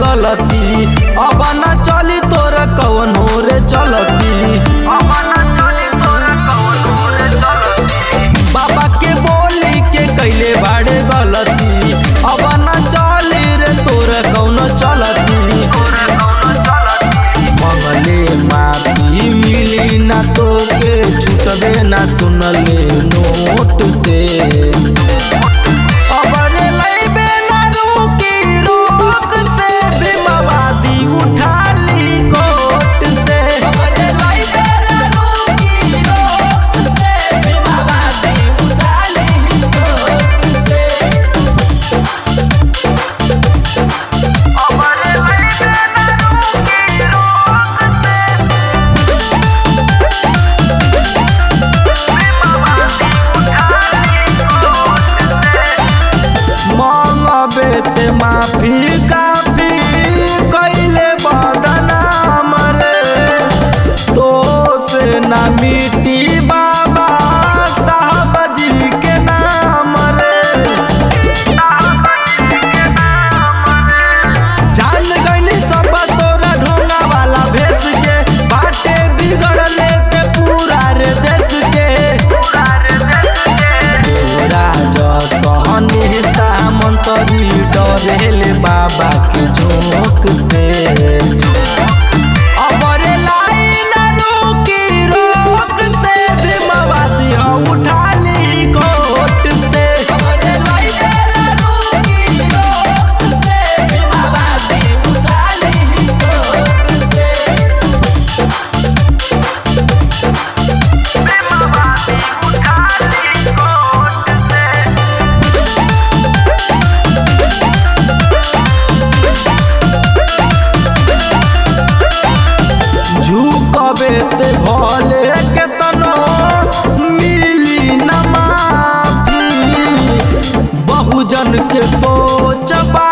गलती अब न चली तोर कवनो रे चलती बाबा के बोली के कैले बाड़े गलती अब न चली रे तोर कौनो चलती मंगले माफी मिली ना तो के छूटबे ना सुनले नोट से अबरे लइबे ना रुकी रोक से भीमवादी उठा ली कोट से अबरे लइबे ना रुकी रोक से भीमवादी उठा ली कोट से अबरे लइबे ना रुकी रोक से मंगबे ते माफी काफी कैले बदनाम रे तो से ना मिटी बाबा साहब जी के नाम रे जान गईनी सब तोरा ढोंगा वाला भेस के बाटे बिगड़ले ते पूरा रे देश के सहनेता मंत्री डरेले बाबा के झोंक से अबरे लाइन रुकी रोक से भीमवादी हो उठा ली कोट से अबरे लाइन रुकी रोक से भीमवादी उठा ली कोट से झुकबे ते भले केतनो मिली न माफी बहुजन के सोच बा